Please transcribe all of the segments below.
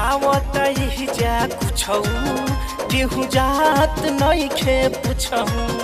गावत ही जा कुछौ केहू जात नइखे पुछौ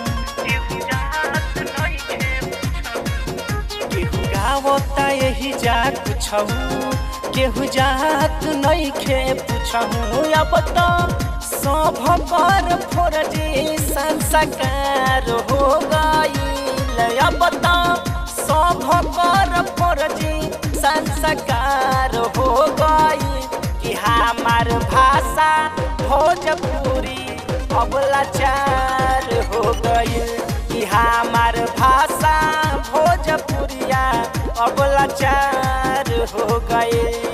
केहू गावत यही जा कुछौ केहू जात नइखे पुछौ अब त सब पर फोरजी संस्कार हो गईल अब त सब पर फोरजी संस्कार हो गई कि हमार भाषा भोजपुरी अब लाचार हो गई कि हमार भाषा भोजपुरिया अब लाचार हो गई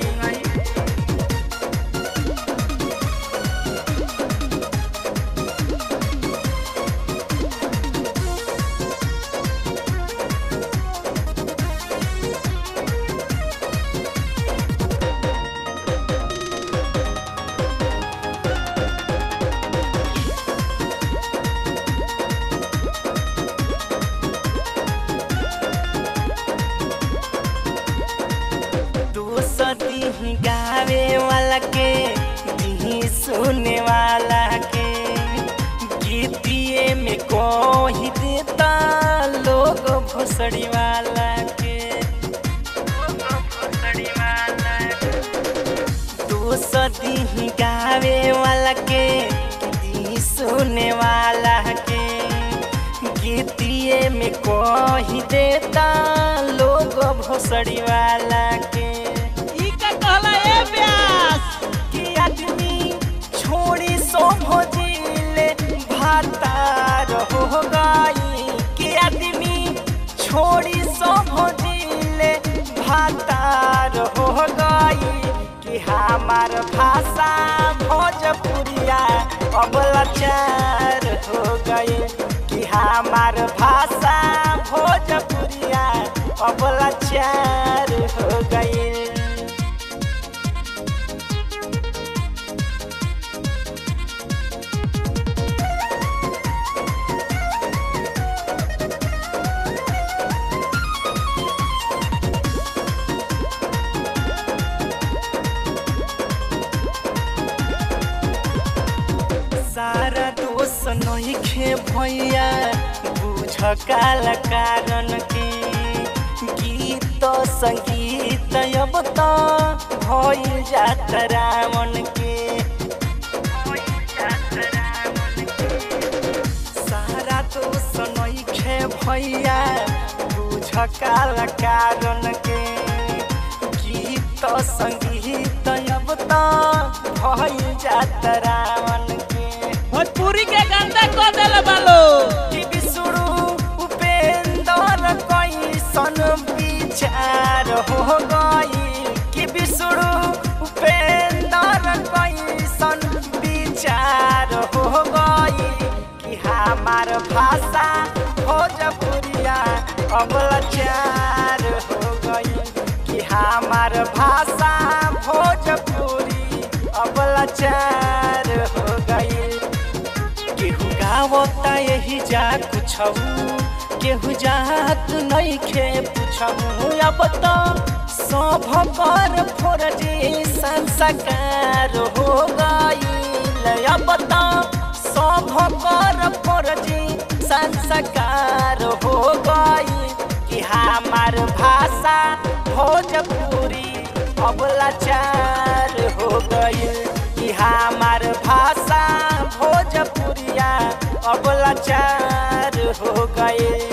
दोसती गावे वाला के दी सुने वाला के गीतिए में कोही देता लोग भोसड़ी वाला के दोसती गावे वाला के दी सुने वाला के गीतिए में कोही देता लोग भोसड़ी वाला के ई का कहला ए व्यास कि आदमी छोड़ी सो भोजिले भातार हो गई कि आदमी छोड़ी सो भोजिले भातार हो गई कि हमार भाषा भोजपुरिया अब लाचार हो गई कि हमार भाषा भोजपुरिया अब लाचार हो गई सारा दोष नइखे भैया बुझ काल कारण के गीत संगीत अब त भइल जात रावण के सारा दोष नइखे भैया बुझ काल कारण के गीत संगीत अब त भइल जात रावण के भोजपुरी के गंदा कर देले बालो कि बिसुरु उपेंद्र कैसन विचार हो गई कि बिसुरु उपेंद्र कैसन विचार हो गई कि हमार भाषा भोजपुरिया अब लाचार हो गई कि हमार भाषा भोजपुरी अब लाचार हो गई केहू गावता यही जा कुछौ केहू जात नइखे पुछौ अब त सब पर फोरजी संस्कार हो गईल अब त सब पर फोरजी संस्कार हो गई कि हमार भाषा भोजपुरी अब लाचार हो गईल कि हमार भाषा भोजपुरिया अब लाचार हो गए